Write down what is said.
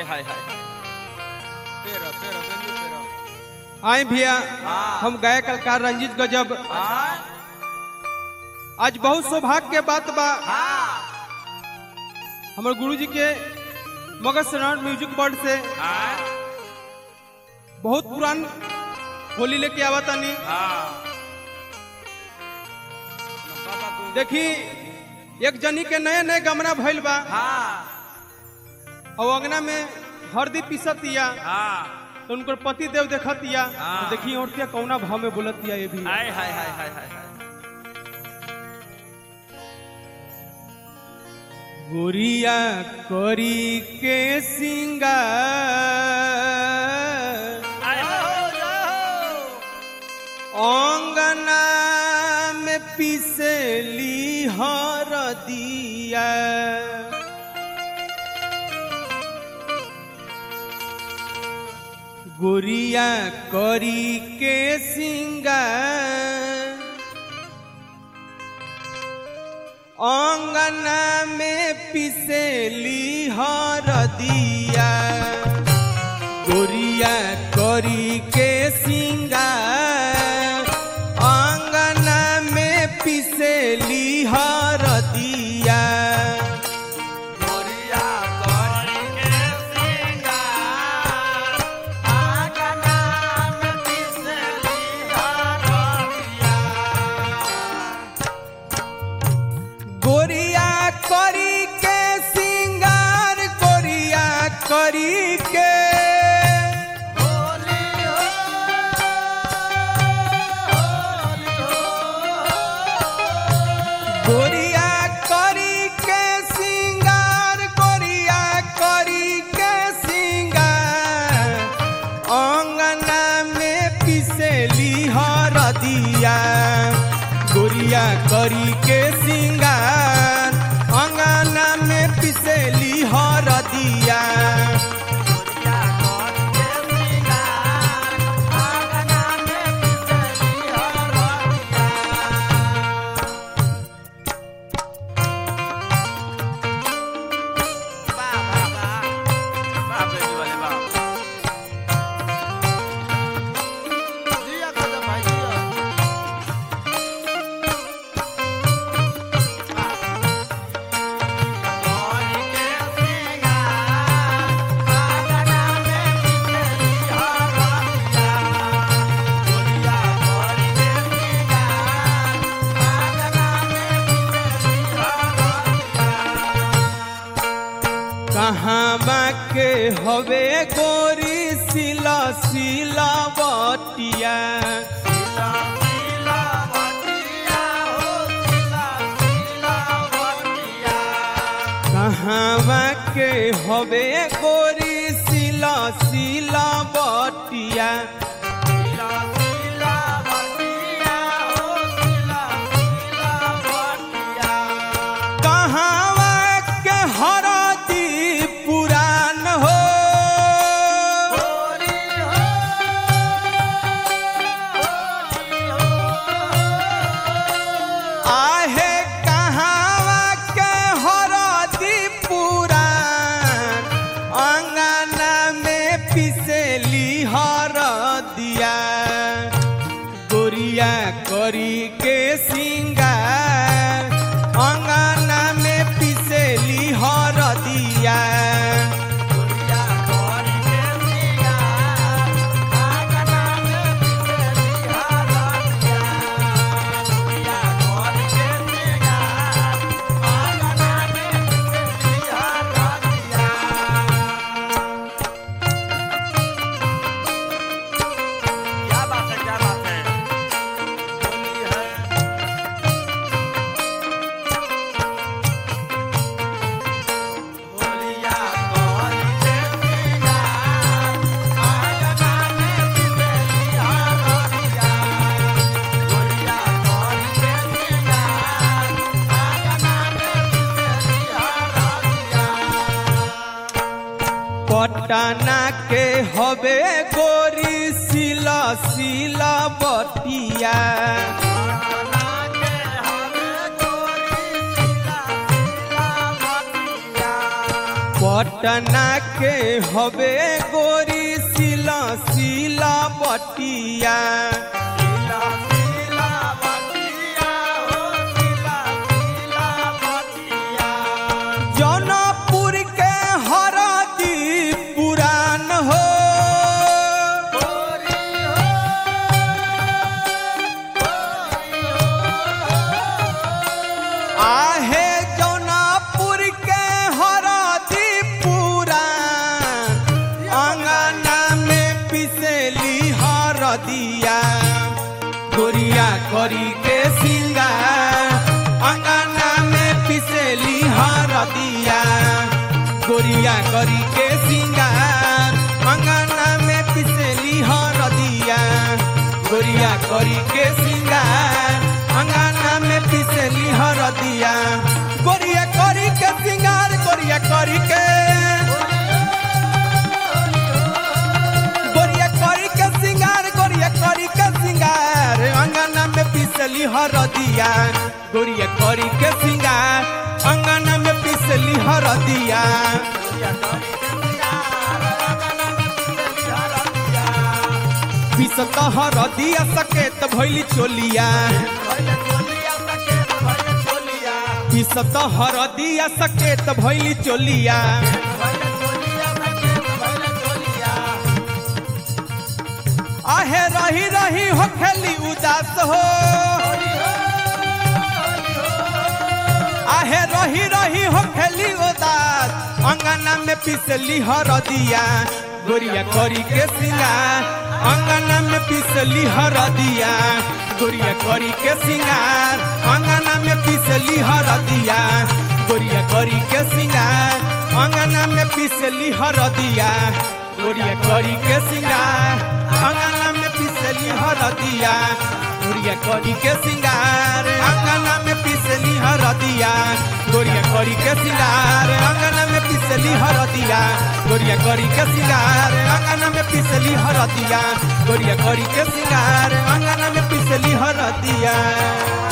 हाय हाय पेरो पेरो गंजी पेरो आए भैया हाँ। हम गायक कलाकार रंजीत गजब हाँ आज बहुत सौभाग्य के बात बा हाँ हमारे गुरु जी के मगध शरण म्यूजिक बोर्ड से हाँ बहुत पुरान होली लेके आवा तानी हाँ बाबा को देखी एक जनी के नए नए गमना भइल बा हाँ और अंगना में हरदी पीसतिया हाँ तो उनकर पति देव देखतिया हाँ। तो देखी औरतिया कौना भाव में बोलतिया ये भी हाय हाय हाय हाय हाय हाय गोरिया करी के सिंगार हाय हाय अंगना में पिसली हरदिया गोरिया करी के सिंगार अंगना में पिसली हरदिया गोरिया करी के सिंगार अंगना में पिसली हरदिया गोरिया करी के सिंगार आगना में पिसली हरदिया गोरिया करी के सिंगार गोरिया करी के होली हो होली हो गोरिया करी के सिंगार गोरिया करी के सिंगार अंगना में पिसली हरदिया गोरिया करी के सिंगार अंगना में पिसली हरदिया गोरिया करी के सिंगार आगना में पिसली हरदिया वाह वाह वाह वाह बेटी वाले वाह जिया कदम भाई जिया करी के सिंगार आगना में पिसली हरदिया गोरिया करी के सिंगार आगना में पिसली हरदिया कहाँ के हवे गोरी सिला सिला बटिया सिला सिला बटिया हो सिला सिला बटिया कहाँ के हवे गोरी सिला सिला बटिया सिला सिला बटिया हो सिला सिला बटिया कहाँ के हरदी पुरान हो होली हो होली हो आहे कहाँ के हरदी पुरान अंगना में पिसली हरदिया गोरिया करी के सिंगार अंगना में पिसली हरदिया गोरिया करी के सिंगार आगना में पिसली हरदिया गोरिया करी के सिंगार आगना में पिसली हरदिया क्या बात है क्या बात है होली है होलिया करी के सिंगार आगना में पिसली हरदिया होलिया करी के सिंगार आगना में पिसली हरदिया पटना के हवे गोरी सिला सिला बटिया पटना के हवे गोरी सिला सिला बटिया पटना के हवे गोरी सिला सिला बटिया सिला सिला बतिया हो सिला सिला बतिया जौनपुर के हरदी पुरान हो गोरी हो गोरी आहे जौनपुर के हरदी पुरान अंगना में पिसेली हरदिया गोरिया करी के सिंगार अंगना में पिसेली हरदिया गोरिया करी के सिंगार अंगना में पिसेली हरदिया गोरिया करी के सिंगार अंगना में पिसेली हरदिया गोरिया करी के सिंगार गोरिया करी के गोरिया करी के सिंगार गोरिया करी के सिंगार अंगना में पिसली हरदिया गोरिया करी के सिंगार अंगना में पिसली हरदिया पिसत हरदिया सकेत भइली चोलिया पिसत हरदिया सकेत भइली चोलिया आहे रही रही हो खेली उदास हो आहे रही रही हो खेली उदास अंगना में पिसली हरदिया गोरिया करी के सिंगार अंगना में पिसली हरदिया गोरिया करी के सिंगार अंगना में पिसली हरदिया गोरिया करी के सिंगार अंगना में पिसली हरदिया गोरिया करी के सिंगार अंगना में पिसली हरदिया गोरिया करी के सिंगार अंगना में पिसली हरदिया गोरिया करी के सिंगार अंगना में पिसली हरदिया गोरिया करी के सिंगार अंगना में पिसली हरदिया गोरिया करी के सिंगार अंगना में पिसली हरदिया